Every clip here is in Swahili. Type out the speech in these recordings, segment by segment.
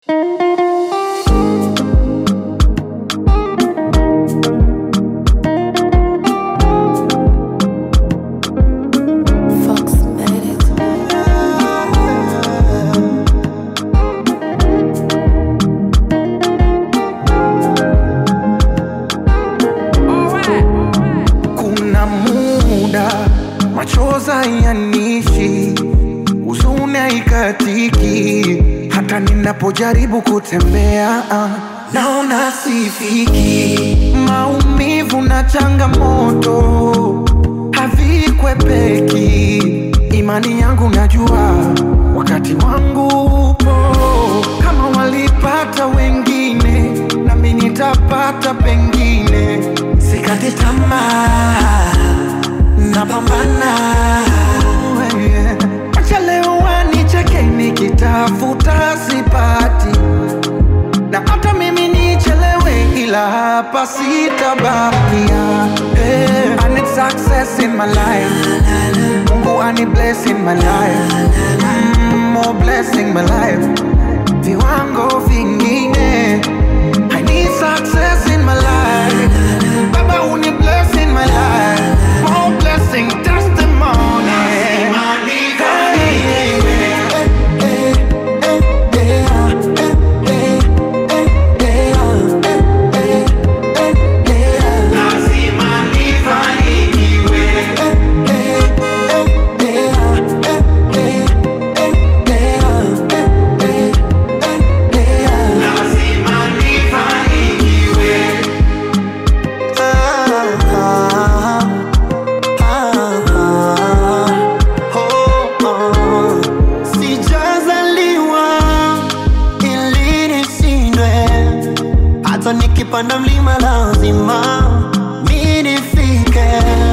Fox made it. Kuna muda machoza yanishi, huzuni haikatiki, hata ninapojaribu kutembea ah, naona sifiki. Maumivu na changamoto havikwepeki, imani yangu najua wakati wangu upo. Kama walipata wengine, nami nitapata pengine. Sikati tamaa, napambana. Yeah. Acha leo wanicheke nikitafuta sipati, na hata mimi nichelewe, ila hapa sitabakia. Yeah. I need success in my life, Mungu ani bless in my life, mm, more blessing my life, viwango vingine. I need success in my life, Baba uni bless in my life, more blessing testimony. Sijazaliwa ili nishindwe, hata nikipanda mlima lazima mi nifike.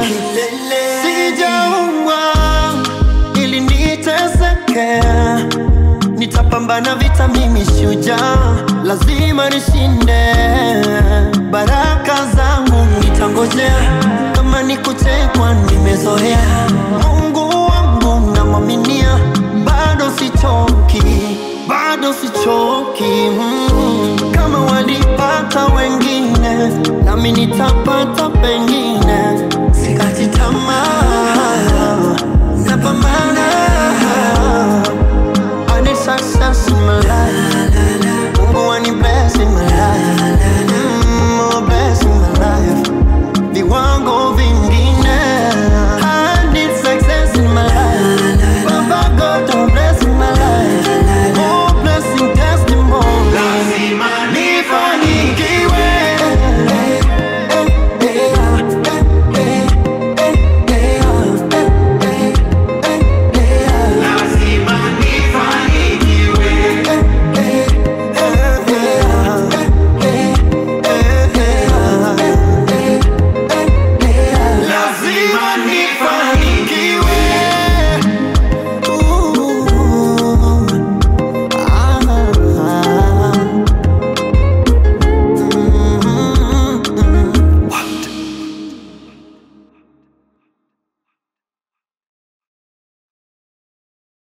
Sijaumbwa ili niteseke, nitapambana vita, mimi shujaa, lazima nishinde. Baraka zangu nitangojea, kama ni kutekwa nimezoea. Mungu wangu namwaminia, bado sichoki, bado sichoki. Mm. Kama walipata wengine, nami nitapata pengine.